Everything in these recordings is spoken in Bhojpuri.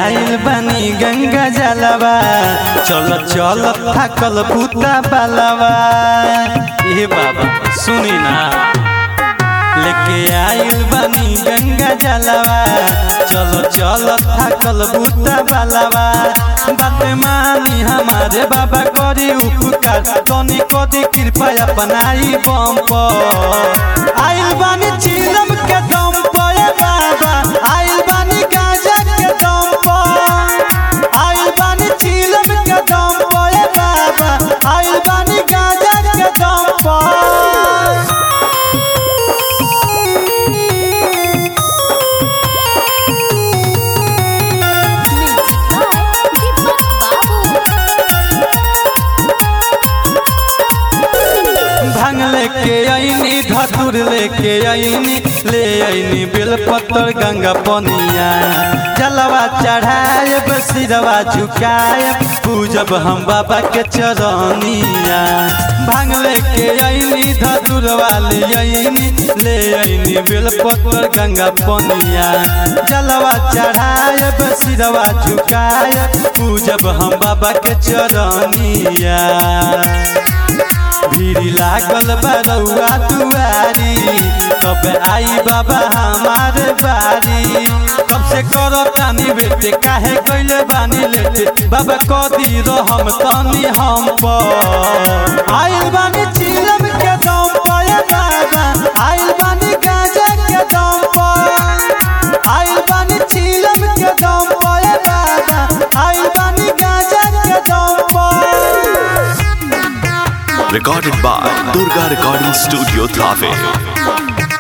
आइल बानी गंगा जलवा चल चल थकल पुता बालवा ए बाबा सुनी ना लेके आइल बानी गंगा जलवा चलो चलो थकल बुता बालवा बात मानी हमारे बाबा करी उपकार तनी कदी कृपा अपनाई बम पर आइल बानी चिलम के दम पर ए बाबा आइल बानी गांजा के दम पर आइल बानी चिलम के दम पर ए बाबा आइल बानी गांजा के दम पर म्यूजिक बाय दीपक बाबू भांग लेके आईनी धतुर लेके आईनी ले आईनी बेलपत्र गंगा पनिया जलवा चढ़ाए सिरवा झुकाए पूजब हम बाबा के चरनिया भांग लेके आईनी धतुर वाली आईनी ले आईनी बेलपत्र गंगा पनिया जलवा चढ़ाए सिरवा झुकाए पूजब हम बाबा के चरनिया भीड़ लागल बरौआ दुआरी कब आई बाबा हमारे बारी कब से करो तानी बेटे काहे गइले बानी लेटे बाबा कदी रहम तनी हम पर आइल बानी चिलम के दम पर ए बाबा आइल बानी गांजा के दम पर आइल बानी चिलम के दम पर ए बाबा आइल बानी गांजा के दम पर Recorded by Durga Recording Studio Thafe.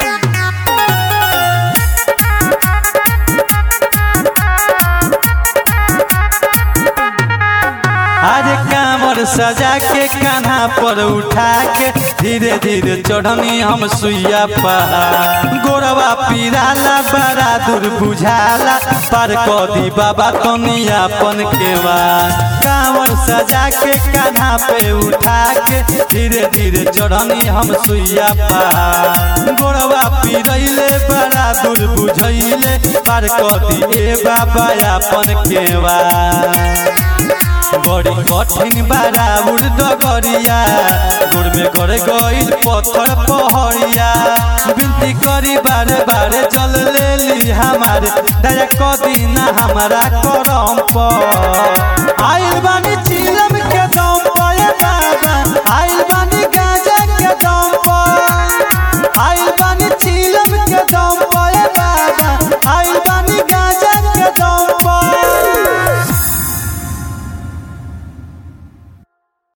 अरे कामर सजा के कान्हा पर उठा के धीरे धीरे चढ़नी हम सुइया पहाड़ गोरवा पीराला बड़ा दूर बुझाला पर कदी बाबा तनी अपन के कामर सजा के कान्हा पे उठा के धीरे धीरे चढ़नी हम सुइया पहाड़ गोरवा पीरैले बड़ा दूर बुझैले पर कदी ए बाबा अपन के बड़ी कठिन बारा उड़ डगरिया गोड़ में गड़ गइल पत्थर पहरिया बिनती करी बारे बारे जल ले ली हमारे दया कदी ना हमारा करम पर आइल बानी चिलम